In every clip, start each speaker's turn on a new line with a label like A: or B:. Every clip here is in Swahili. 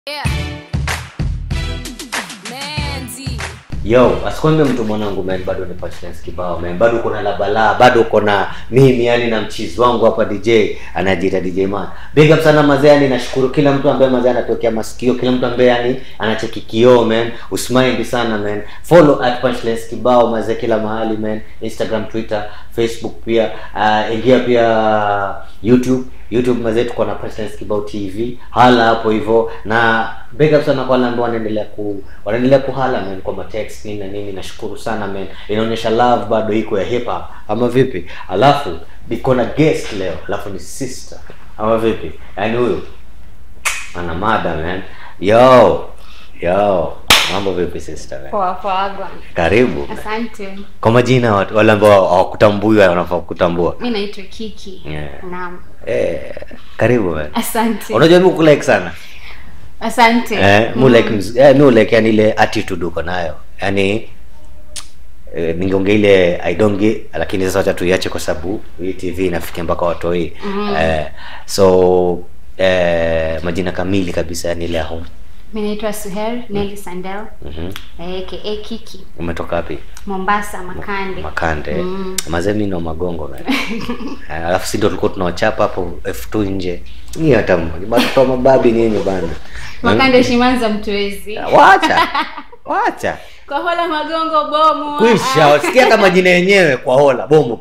A: Yeah. Manzi.
B: yo asikwambie mtu mwanangu man bado ni punchlines kibao man bado uko na labalaa bado uko na mimi yani na mchizi wangu hapa dj anajiita dj man big up sana mazee yani nashukuru kila mtu ambaye mazee anatokea masikio kila mtu ambaye yani anacheki kioo man usmind sana man follow at punchlines kibao mazee kila mahali man instagram twitter facebook pia uh, ingia pia youtube youtube mazee tuko na punchlines kibao tv hala hapo hivyo na big up sana kwa wale ambao wanaendelea ku wanaendelea kuhala man kwa matext nini na nini nashukuru sana man inaonyesha love bado iko ya hip hop ama vipi alafu niko na guest leo alafu ni sister ama vipi yaani huyu ana mada man yo yo mambo vipi sister man
A: Poa poa bwana.
B: karibu
A: Asante.
B: kwa majina watu wale ambao hawakutambui wanafaa kutambua
A: Mi naitwa Kiki.
B: Yeah.
A: Naam.
B: eh, karibu man
A: Asante.
B: unajua mi kulike sana
A: Asante.
B: eh, mu like mz- eh, mi like yani ile attitude uko nayo yani eh, ningeongea ile i don't get lakini sasa wacha tuiache kwa sababu hii tv inafikia mpaka watoi mm. eh, so eh, majina kamili kabisa yani ile ya home
A: Mi naitwa Suher Nelly Sandel.
B: mm-hmm.
A: aka Kiki.
B: umetoka wapi
A: Mombasa Makande.
B: makande mm. mazee mi no magongo man. Eh, alafu si ndo tulikuwa tunawachapa hapo f2 nje ni hata mmoja watoto wa mababi nyinyi bana
A: Makande Shimanza Mtwezi.
B: wacha wacha
A: Kwa hola magongo bomu.
B: kwisha sikia hata majina yenyewe kwa hola bomo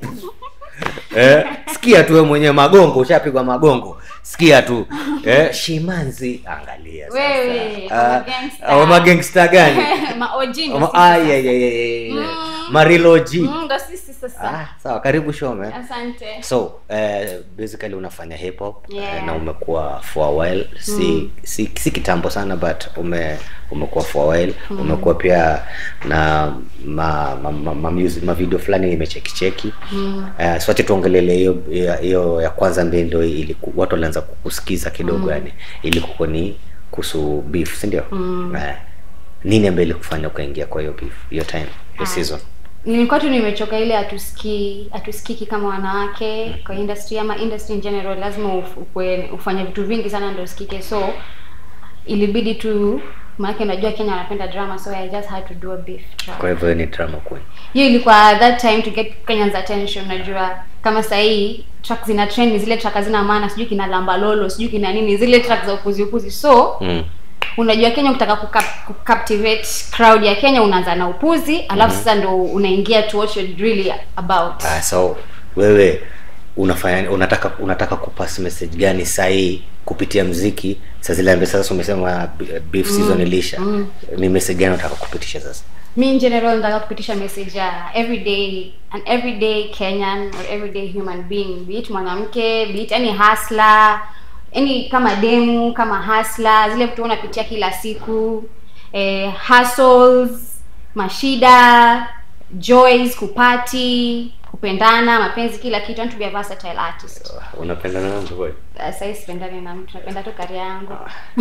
B: eh, sikia tu wewe mwenyewe magongo ushapigwa magongo sikia tu eh, shimanzi angalia sasa.
A: Wewe,
B: Ah,
A: kama gangster.
B: ah, magangster gani
A: Ma OG ndo
B: Ama-
A: sisi
B: ah,
A: sasa.
B: yeah, yeah, yeah, yeah.
A: Mm.
B: mariloji
A: Mm, ndo sisi sasa.
B: ah, sawa karibu shome
A: Asante.
B: so eh, basically unafanya hip hop
A: Yeah.
B: eh, na umekuwa for a while si, si, si kitambo sana but ume umekuwa for a while umekuwa pia na ma, ma, ma, ma, music, ma video fulani nimechekicheki mm. uh, sote tuongelele hiyo hiyo- hiyo ya kwanza mbili ndio ili watu walianza kukusikiza kidogo yani ili kuko ni kuhusu beef si ndio mm. uh, nini ambaye ilikufanya ukaingia kwa hiyo beef hiyo time hiyo season
A: nilikuwa tu nimechoka ile hatusikii hatusikiki kama wanawake kwa industry ama industry in general lazima uf- ukwe- ufanye vitu vingi sana ndio usikike so ilibidi tu maanake unajua kenya wanapenda drama so i just had to do a beef track
B: kwa hivyo ni drama queen
A: hiyo ilikuwa that time to get kenyans attention unajua kama sahii track zina trend ni zile track hazina maana sijui kina lamba lolo sijui kina nini zile track za upuzi upuzi so
B: mm.
A: unajua kenya ukitaka kucap- kucaptivate crowd ya kenya unaanza na upuzi alafu sasa ndo unaingia to what you're really about
B: Ah, so wewe unafanya unataka unataka kupass message gani sahii kupitia mziki saa zile ambaye sasa umesema b- beef season ilisha ni message gani unataka kupitisha sasa
A: mi in general nataka kupitisha message ya everyday an everyday kenyan or everyday human being be it mwanamke be it any hasla any kama demu kama hasla zile vitu unapitia kila siku eh, hustles mashida joys kupati kupendana mapenzi kila kitu and to be a versatile artist
B: unapenda na mtu kweli
A: Uh, sahii sipendani na mtu napenda tu karia yangu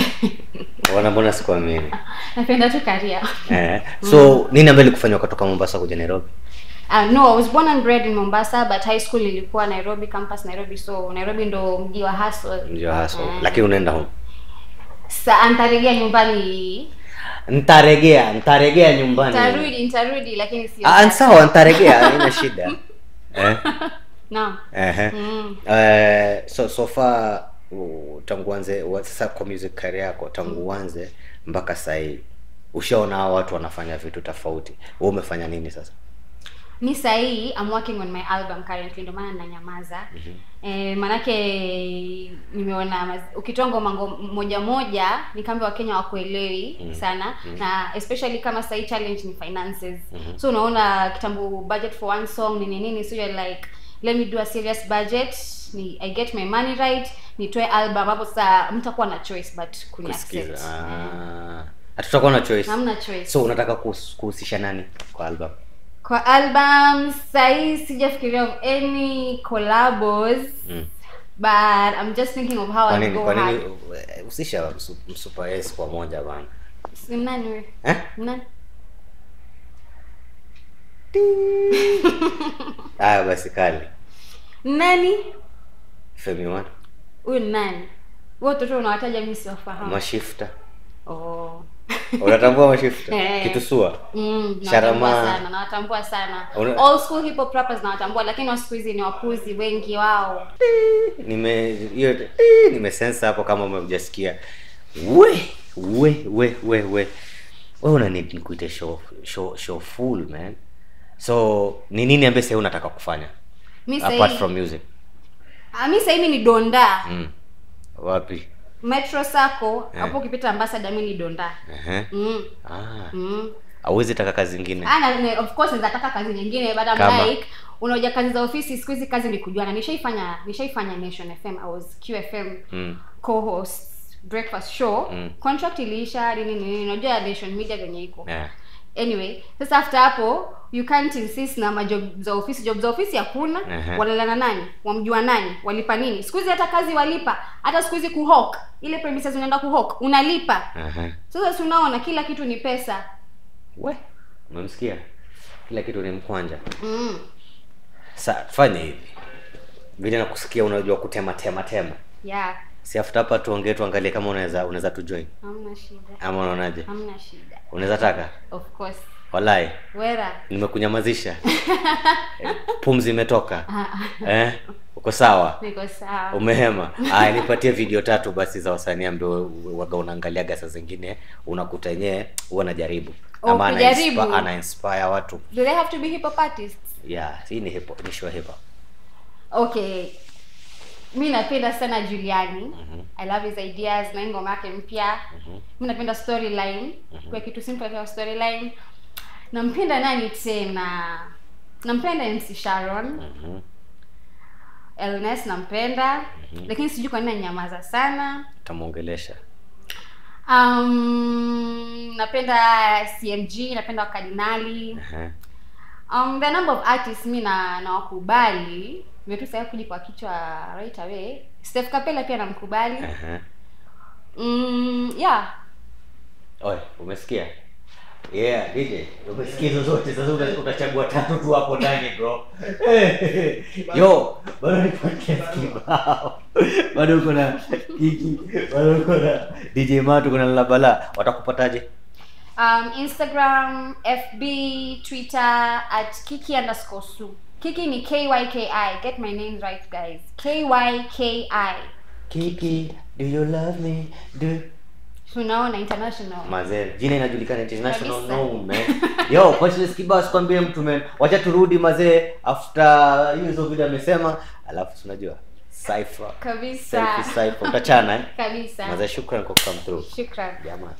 B: wana mbona sikuamini
A: napenda tu karia
B: eh, so nini ambaye ilikufanya ukatoka mombasa kuja nairobi
A: Uh, no, I was born and bred in Mombasa but high school ilikuwa Nairobi campus Nairobi so Nairobi ndo mji wa hustle.
B: ndio haso
A: Mm.
B: lakini unaenda home
A: Sa ntarejea nyumbani.
B: ntaregea ntaregea nyumbani
A: Nitarudi, nitarudi lakini sio.
B: ah,
A: sasa.
B: sawa ntaregea haina shida eh?
A: Naam.
B: Ehe.
A: Mm.
B: Eh, so so far uh, tangu uanze wa- sasa kwa music career yako tangu uanze mpaka sahii ushaona hao watu wanafanya vitu tofauti wewe umefanya nini sasa
A: Mi sahii I'm working on my album currently ndio maana nanyamaza. Eh, manake nimeona maz- ukitoa ngoma ngo- moja moja ni kama Wakenya wakuelewi sana na especially kama sahii challenge ni finances. So unaona kitambo budget for one song nini nini so you're like let me do a serious budget ni I get my money right nitoe album hapo sasa mtakuwa na choice but kuni
B: kusikiza
A: accept.
B: ah. hatutakuwa na choice
A: Hamna choice.
B: so unataka kuhus- kuhusisha nani kwa album
A: kwa album sahii sijafikiria of any collabos
B: Mm.
A: but i'm just thinking of how
B: kwa
A: I
B: nini
A: go
B: kwa nini
A: hard.
B: uh, husisha msu- msupa s kwa moja bana
A: Ni nani wewe?
B: eh?
A: Nani?
B: aya basi kali
A: nani
B: femi one
A: huyu ni nani wewe watoto unawataja mimi siwafahamu
B: mashifta
A: oh.
B: unatambua mashifta
A: Eh.
B: kitusua
A: Mm,
B: Sharama.
A: nawatambua sana nawatambua sana
B: Una-
A: all school hip hop rappers nawatambua lakini wa siku hizi ni wapuzi wengi wao
B: nime hiyo eh, nimesensa hapo kama umejasikia we we we we we we una need nikuite show show show full man so ni nini ambaye sasa unataka kufanya
A: mi
B: apart
A: sahii
B: from music
A: Ah, mi sahii mi ni donda
B: mm. wapi
A: metro sako
B: Eh.
A: hapo ukipita ambasada mi ni donda
B: Ehe.
A: mm.
B: ah
A: Mm.
B: auwezi taka kazi zingine
A: Ah, na- na- of course nataka kazi nyingine but I'm
B: Kama?
A: like unaoja kazi za ofisi siku hizi kazi ni kujuana nishaifanya nishaifanya nation fm i was qfm
B: mm.
A: co-host breakfast show
B: Mm.
A: contract iliisha nini nini unajua nation media venye iko
B: yeah.
A: anyway sasa after hapo you can't insist na majob za ofisi job za ofisi hakuna
B: Ehe.
A: walala nani wamjua nani walipa nini siku hizi hata kazi walipa hata siku hizi kuhok ile premises unaenda kuhok unalipa
B: Aha.
A: sasa si unaona kila kitu ni pesa
B: we umemsikia kila kitu ni mkwanja
A: mm.
B: sa fanya hivi vile nakusikia unajua kutema tema tema
A: yeah
B: si after hapa tuongee tuangalie kama unaweza unaweza tujoin
A: hamna shida
B: ama unaonaje
A: hamna shida
B: unaweza taka
A: of course
B: walai
A: wera
B: nimekunyamazisha Eh, pumzi imetoka
A: Ah, ah.
B: eh? uko sawa
A: niko sawa
B: umehema aya nipatie video tatu basi za wasanii ambao waga unaangaliaga saa zingine unakuta yenyewe huwa najaribu
A: Oh,
B: ama ana
A: kujaribu.
B: inspi- ana inspire watu
A: do they have to be hip hop artists
B: yeah hii ni hip ni show hip hop
A: okay mi napenda sana juliani
B: Mhm.
A: i love his ideas na hii ngoma yake mpya mi napenda storyline kwa kitu simple kama storyline nampenda nani tena nampenda mc sharon
B: Mhm.
A: elnes nampenda lakini sijui kwa nini anyamaza sana
B: tamuongelesha
A: um, napenda cmg napenda wakardinali
B: Ehe.
A: um, the number of artists mi na nawakubali vitu sasa kuji kwa kichwa right away steph kapela pia namkubali
B: Ehe.
A: mm, yeah
B: Oye, umesikia yeah dj umesikia hizo zote sasa uta- utachagua tatu tu hapo ndani bro yo bado ni podcast kibao bado uko na kiki bado uko na dj matu kuna labala watakupataje
A: um, instagram fb twitter at kiki underscore su kiki ni kyki get my name right guys kyki
B: kiki do you love me do
A: tunaona international
B: mazee jina inajulikana international
A: Kabisa.
B: no man yo Punchline kibao sikwambie mtu man wacha turudi mazee after hiyo hizo video amesema alafu tunajua cipher
A: kabisa
B: selfie cipher utachana eh
A: kabisa
B: mazee shukran kwa come through
A: shukran
B: jamani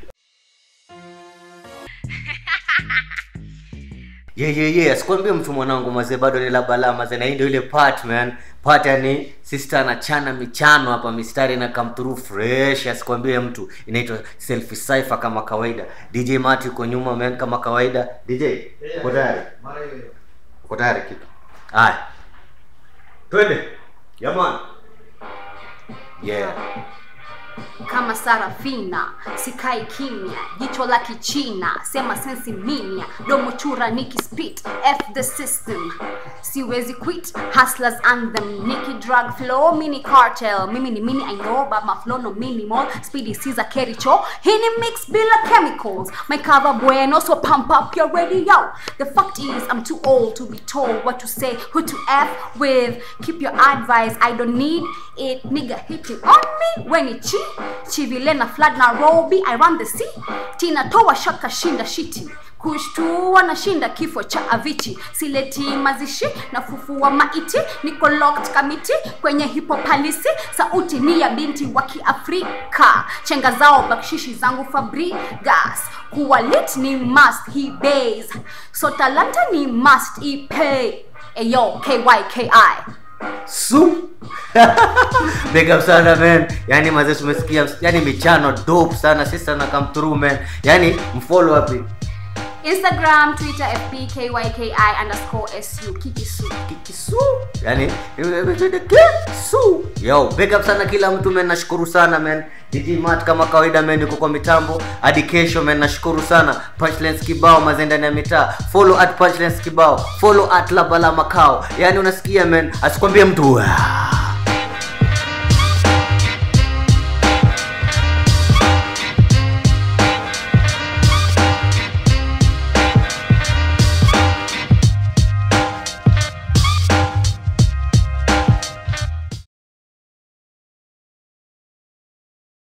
B: yeah, yeah, yeah. sikwambie mtu mwanangu mazee bado ni la balaa mazee na hii ndio ile part man part yani sister anachana michano hapa mistari na come through fresh asikwambie mtu inaitwa selfie cipher kama kawaida dj mati uko nyuma man kama kawaida dj uko tayari uko tayari kitu haya twende jamani yeah
A: kama sarafina sikai kimya jicho la kichina sema sensi minya domo chura niki spit f the system siwezi quit hustlers anthem niki drug flow mini cartel mimi ni mini i know but my flow no minimal speedy caesar kericho hii ni mix bila chemicals my cover bueno so pump up your radio the fact is i'm too old to be told what to say who to f with keep your advice i don't need it nigga hitting on me when it chi chivile na flood nairobi i run the sea tina toa shaka shinda shiti kushtua na shinda kifo cha avichi sileti mazishi na fufua maiti niko locked kamiti kwenye hipopalisi sauti ni ya binti wa kiafrika chenga zao bakshishi zangu fabrigas kuwa lit ni must he base so talanta ni must ipay eyo kyki
B: su big up sana man yani mazee tumesikia yani michano dope sana sisi sana come through man yani mfollow wapi
A: instagram twitter fb kyki underscore su kikisu
B: kisu yani kisu yo big up sana kila mtu man nashukuru sana man DJ Mat kama kawaida man yuko kwa mitambo hadi kesho man nashukuru sana punchlines kibao mazee ndani ya mitaa follow at punchlines kibao follow at labala makao yani unasikia man asikwambie mtu "Wah."